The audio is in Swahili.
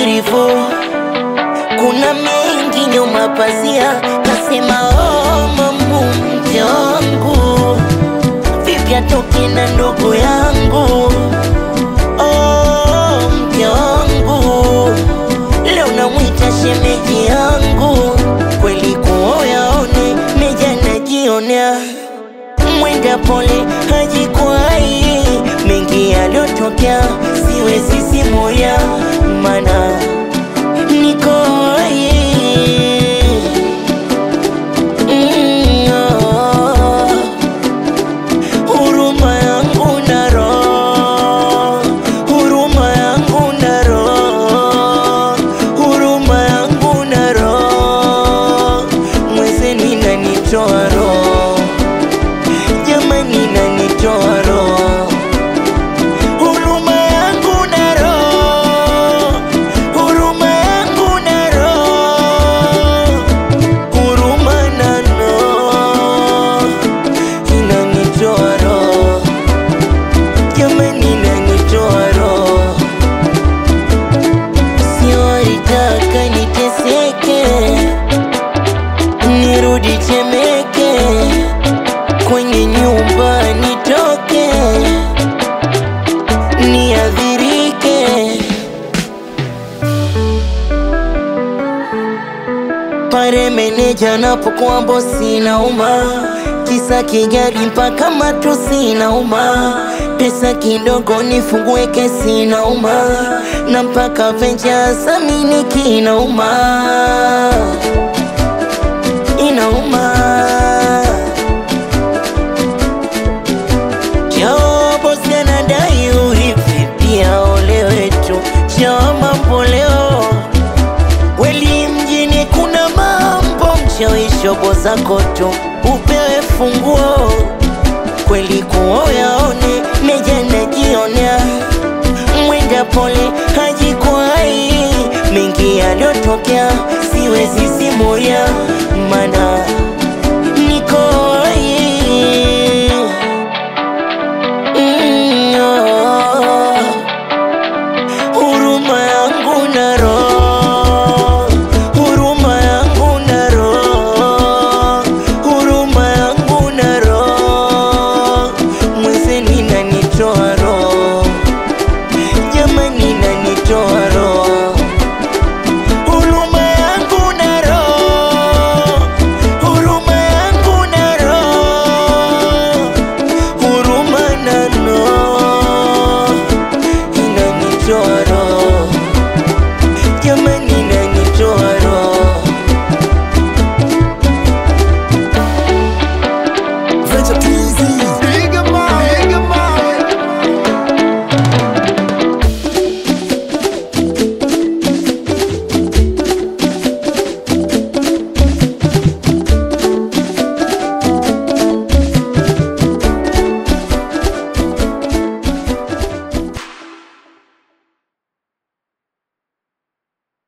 beautiful. Kuna mengi nyuma pazia, nasema oh, mamu mke wangu, vipi atoke na ndugu yangu oh, mke wangu, leo namwita shemeji yangu, kweli kuoyaone meja najionea mwenda pole hajikwai, mengi yaliyotokea siwezi simulia, mana niko hai. Mm, oh. Huruma yangu na roho, huruma yangu na roho, huruma yangu na roho, mwezeni inanitoa roho jamani nanitoa roho huruma yangu na roho huruma yangu na roho huruma na roho inanitoa roho jamani inanitoa roho siwalitaka niteseke nirudi Temeke kwenye nyumba nitoke niadhirike pale meneja napokuwa bosi nauma kisa kigari mpaka matusi nauma pesa kidogo nifungue kesi nauma na mpaka venja samini kinauma inauma bosi anadai urithi pia ole wetu cha mambo leo kweli mjini kuna mambo mchawishobo zako tu upewe funguo kweli kuoyaone meja najionea mwenda pole hajikwai mengi yaliyotokea siwezi simulia mana